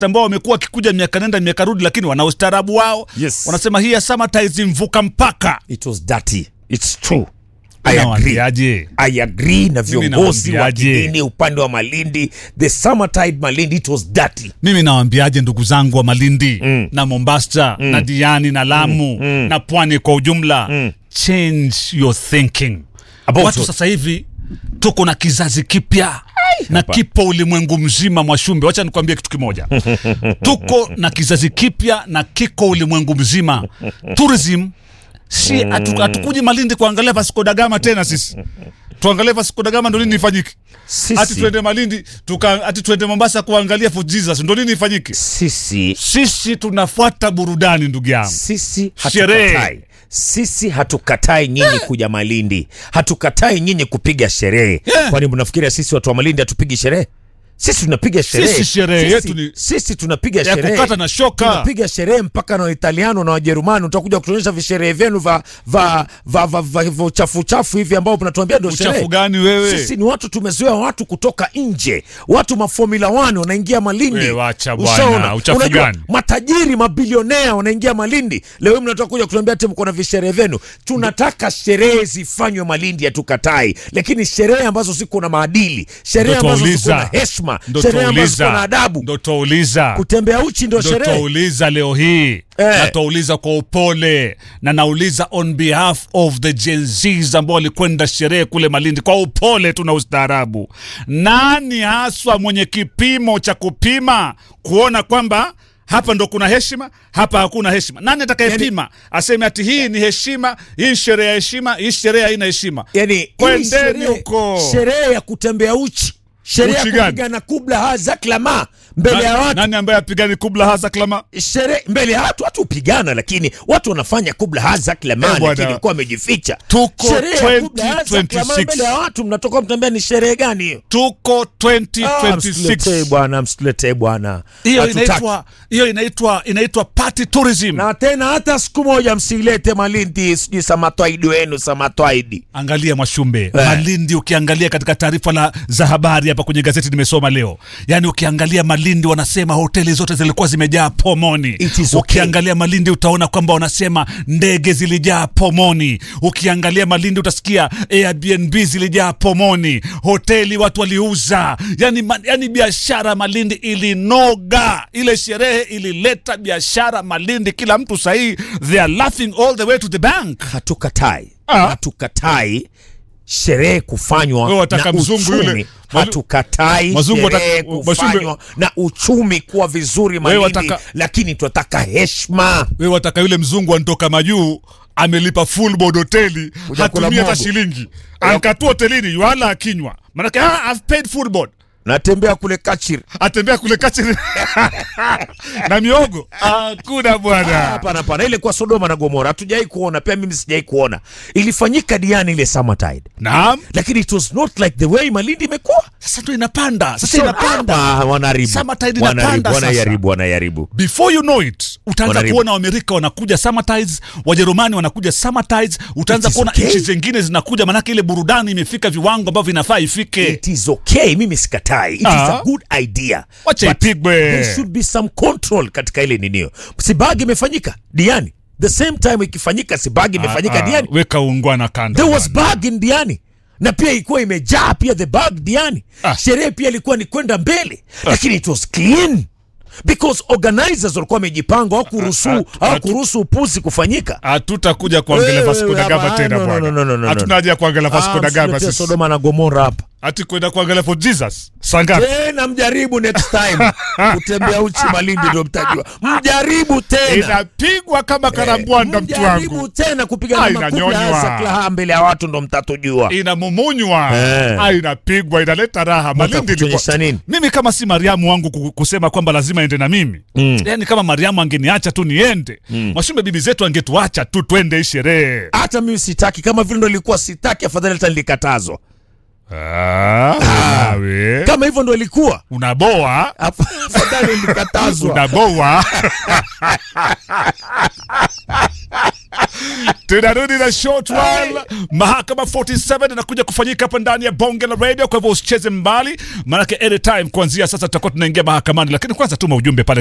ambao wamekuwa wakikuja miaka nenda miaka rudi, lakini wana ustaarabu wao. Yes. Wanasema hii ya summertime mvuka mpaka. It was dirty. It's true. I agree. Nawaambiaje? I agree na viongozi wa nawaambiaje? kidini upande wa Malindi. The summertide Malindi it was dirty. Mimi nawaambiaje ndugu zangu wa Malindi na Mombasa na Diani na Lamu na pwani kwa ujumla, change your thinking. About Watu what? sasa hivi tuko na kizazi kipya na hapa. kipo ulimwengu mzima. Mwashumbe, wacha nikwambie kitu kimoja, tuko na kizazi kipya na kiko ulimwengu mzima. Tourism si hatu- hatukuji Malindi kuangalia Vasco da Gama tena, sisi tuangalie Vasco da Gama ndo nini ifanyike? Sisi, Ati tuende Malindi tuka, ati tuende Mombasa kuangalia Fort Jesus ndo nini ifanyike? sisi Sisi tunafuata burudani ndugu yangu. sisi Sherehe. hatukatai sisi hatukatai nyinyi kuja Malindi, hatukatai nyinyi kupiga sherehe. Yeah. Kwani mnafikiria sisi watu wa Malindi hatupigi sherehe? Sisi tunapiga sherehe. Sisi sherehe Sisi- yetu ni- sisi tunapiga ya sherehe kukata na shoka. tunapiga sherehe mpaka na Waitaliano na Wajerumani. Utakuja kutuonyesha visherehe vyenu va va va va va va uchafu uchafu hivi ambao mnatuambia ndio sherehe. Uchafu gani wewe? Sisi ni watu tumezoea watu kutoka nje, watu maformula 1 wanaingia Malindi. Wewe wacha bwana, Ushaona? uchafu Unajua, gani? matajiri mabilionea wanaingia Malindi. Leo hii mnataka kuja kutuambia ati mko na visherehe vyenu. Tunataka sherehe zifanywe Malindi, hatukatai, lakini sherehe ambazo ziko na maadili, sherehe Ndo ambazo ziko na twauliza. heshima, Ndo sherehe ambazo ziko twauliza. na adabu. Ndo twauliza. Kutembea uchi ndio ndo sherehe. twauliza leo hii Eh. na twauliza kwa upole na nauliza on behalf of the Gen Zs ambao walikwenda sherehe kule Malindi kwa upole tu na ustaarabu. Nani haswa mwenye kipimo cha kupima kuona kwamba hapa ndo kuna heshima, hapa hakuna heshima? Nani atakayepima aseme ati hii ni heshima, hii sherehe ya heshima, hii sherehe haina heshima? yani hii Kwendeni sherehe- huko. sherehe ya kutembea uchi sherehe ya Uchi gani? kupigana kubla haza klama mbele ya Na- watu Nani ambaye apigani kubla haza klama? sherehe mbele ya watu watu hupigana lakini watu wanafanya kubla haza klama Eh, bwana. lakini walikuwa wamejificha Tuko sherehe ya kubla haza klama 2026. mbele ya watu mnatoka mtambea ni sherehe gani hiyo Tuko Ah, msituletee 2026. bwana msituletee bwana hiyo Hatutaki. inaitwa hiyo inaitwa inaitwa party tourism. na tena hata siku moja msilete malindi sijui samatwaidi wenu samatwaidi Angalia Mwashumbe, Malindi ukiangalia katika taarifa la za habari hapa kwenye gazeti nimesoma leo, yaani ukiangalia Malindi wanasema hoteli zote zilikuwa zimejaa pomoni. It is okay. Ukiangalia Malindi utaona kwamba wanasema ndege zilijaa pomoni. Ukiangalia Malindi utasikia Airbnb zilijaa pomoni, hoteli watu waliuza, yani, ma, yani biashara Malindi ilinoga. Ile sherehe ilileta biashara Malindi, kila mtu sahii they are laughing all the way to the bank. hatukatai Ah. hatukatai sherehe kufanywa Wewe wataka na mzungu uchumi. yule. hatukatai Mazungu wataka- sherehe Mashumbe- kufanywa na uchumi kuwa vizuri Malindi, wataka- lakini tunataka heshima we wataka yule mzungu antoka majuu amelipa full board hoteli Kuja kula hatumii hata mogo. shilingi ankatua hotelini yuala akinywa manake ah, I've paid full board natembea kule kachiri atembea kule kachini na miogo hakuna bwana hapana hapana ile kwa sodoma na gomora hatujawai kuona pia mimi sijawai kuona ilifanyika diani ile summertide naam lakini it was not like the way malindi imekuwa sasa ndo inapanda sasa So, inapanda ah, wanaharibu Summertide Wanaharibu, inapanda sasa. wanaharibu wanaharibu before you know it utaanza Wanaribu. kuona waamerika wanakuja summertides wajerumani wanakuja summertides utaanza It is kuona okay. nchi zingine zinakuja manake ile burudani imefika viwango ambavyo vinafaa ifike it is okay mimi sikatai it is Ah. a good idea Wacha But ipigwe. there should be some control katika ile ninio sibagi imefanyika diani the same time ikifanyika sibagi imefanyika Ah, ah, diani weka ungwana kando there was bwana. bag in diani na pia ilikuwa imejaa pia the bag diani Ah. sherehe pia ilikuwa ni kwenda mbele lakini it was clean because organizers walikuwa wamejipanga hawakuruhusu Ah, ah, hawakuruhusu upuzi kufanyika hatutakuja kuangalia Wewe, Vasco da Gama hapana, tena no, no, no, no, no, bwana no. hatuna haja ya kuangalia Vasco da Gama msiletee sisi Sodoma na Gomora hapa hati kwenda kuangalia for Jesus sangapi tena mjaribu next time kutembea uchi malindi ndio mtajua mjaribu tena inapigwa kama karambwanda mtu mjaribu wangu tena Ah, kupigana inanyonywa. makubla za klaha mbele ya watu ndo mtatujua inamumunywa Eh. Ah, inapigwa inaleta raha Malindi kutuonyesha ilikuwa- nini? mimi kama si Mariamu wangu ku- kusema kwamba lazima ende na mimi mm. yani kama Mariamu angeniacha tu niende mm. Mashumbe bibi zetu angetuacha tu twende hii sherehe hata mimi sitaki kama vile ndo ilikuwa sitaki afadhali hata nilikatazwa ah, nawe kama hivyo ndo ilikuwa unaboa Af- afadhali nilikatazwa unaboa tunarudi na short while. Mahakama 47 inakuja kufanyika hapa ndani ya bonge la radio, kwa hivyo usicheze mbali, maanake anytime kuanzia sasa tutakuwa tunaingia mahakamani, lakini kwanza tuma ujumbe pale